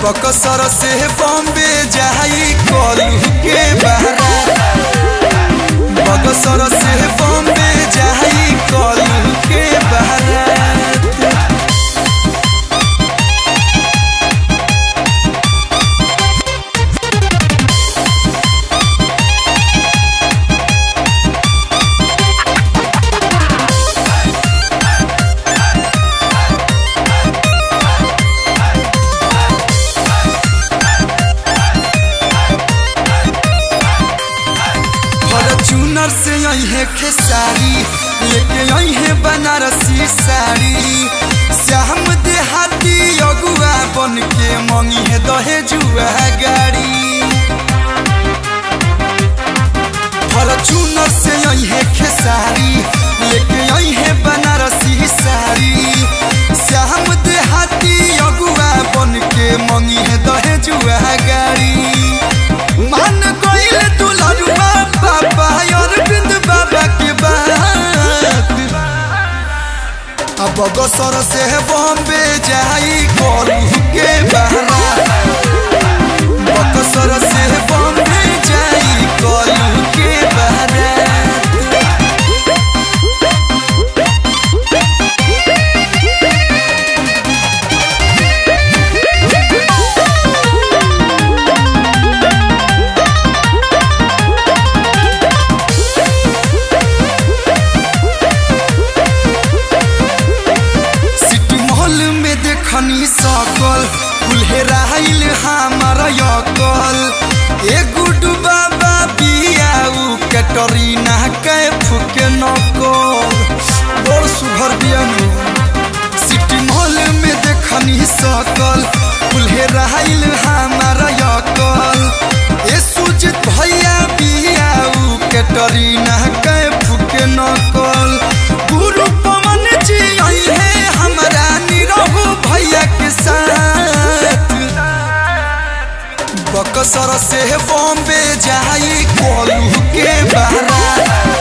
बकसर से बॉम्बे जाई कलू के बारात बकसर से बॉम्बे जाई कलू के बारात फॉर्चूनर से आई है खेसारी लेके आई है बनारसी साड़ी श्याम देहाती अगुआ बन के मंगी है दहेजुआ गाड़ी फॉर्चूनर से आई है खेसारी लेके आई है बनारसी साड़ी श्याम देहाती अगुआ बन के मंगी है दहेजुआ गाड़ी मान कोइल दुलरुआ बाबा अरविंद बाबा के बात अब बगसर से बॉम्बे जाई कोलू के बहरा बगसर से बॉम्बे जाई कोलू के बहरा सिटी मॉल में देखनी सकल कुल्हेराइल हमार यकल ए गुडू बाबा बियाऊ कैटरीना के फुके नकल बड़ सुभर बियानु सिटी मॉल में देखनी सकल कुल्हेराइल हमार यकल ए सुजित भैया बियाऊ कैटरीना के फुके नकल गुरु पवन जी आई है हमारा निरहु भैया के साथ बकसर से बॉम्बे जाई कोलू के बारात